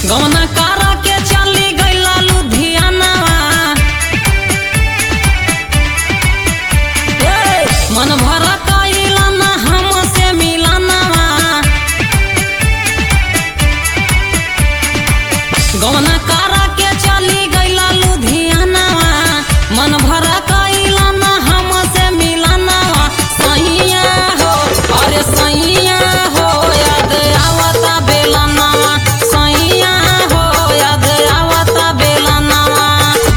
गौना कारा के चली गईला लुधियानावा ए, मन भर कइला ना हमसे मिलनवा गौना कारा के चली गईला लुधियानावा मन भर कइला ना हमसे मिलनवा सैया हो अरे सैया हो याद आवता बेलनवा सैया हो याद आवता बेलनवा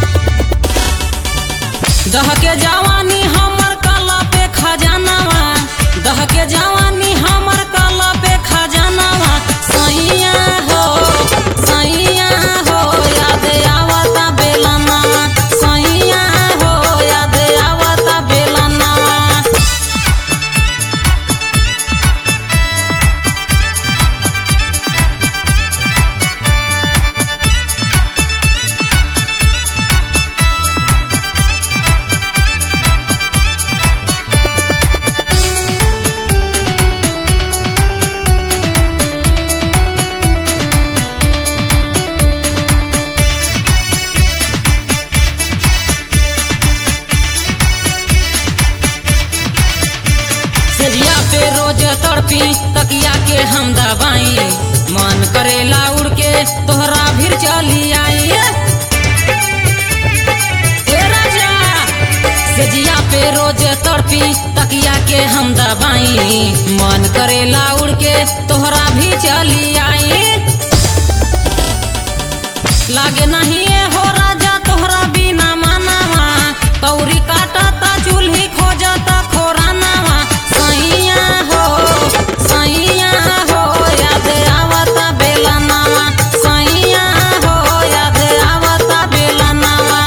दह के जवानी हमर कला पे खजानावा दह के जवानी हमर कला पे खजानावा सैया हो सैया हो याद आवता बेलनावा सैया हो याद आवता बेलनावा सेजिया पे रोज तड़पी तकिया के हम दबाई मन करेला उड़ के तोहरा भीर चली आई ए राजा सेजिया पे रोज तड़पी तकिया के हम दबाई मन करेला उड़ के तोहरा भी चली आई लागे नहीं ए हो राजा तोहरा बिना मानावा तौरी काटता चूल्ही खोजता खोरानावा सैया हो सैया हो याद आवता बेलनावा सैया हो याद आवता बेलनावा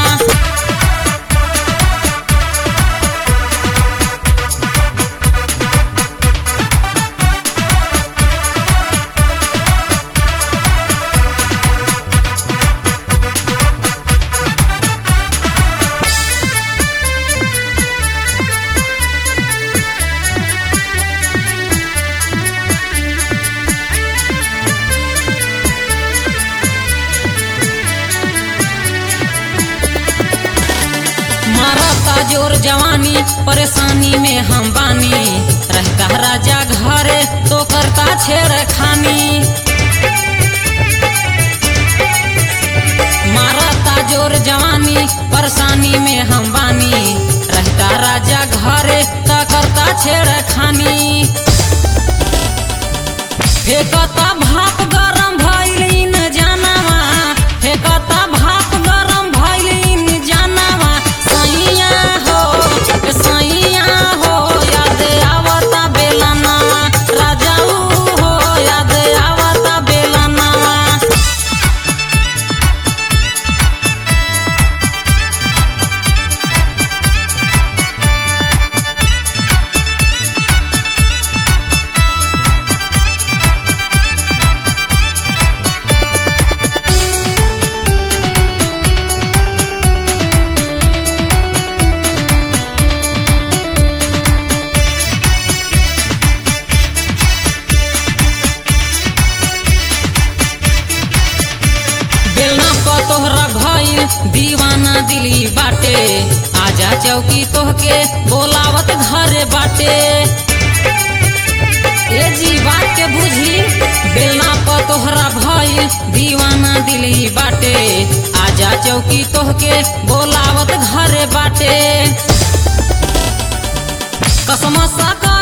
मारता जोर जवानी परेशानी में हम बानी रहता राजा घरे तो करता छेड़ खानी मारता जोर जवानी परेशानी में हम बानी रहता राजा घरे तो करता छेड़ खानी फेंकता भाप गरम भइलिन जानवा फेंकता भाप गरम भइलिन जानवा सैया हो सैया हो याद आवता बेलनावा राजाऊ हो याद आवता बेलनावा बेलना प तोहरा भइल दीवाना दिली बाटे आजा चौकी तोहके बोलावत घरे बाटे ए जी बात के बुझी बेलना प तोहरा भइल दीवाना दिली बाटे आजा चौकी तोहके बोलावत घरे बाटे कसम सा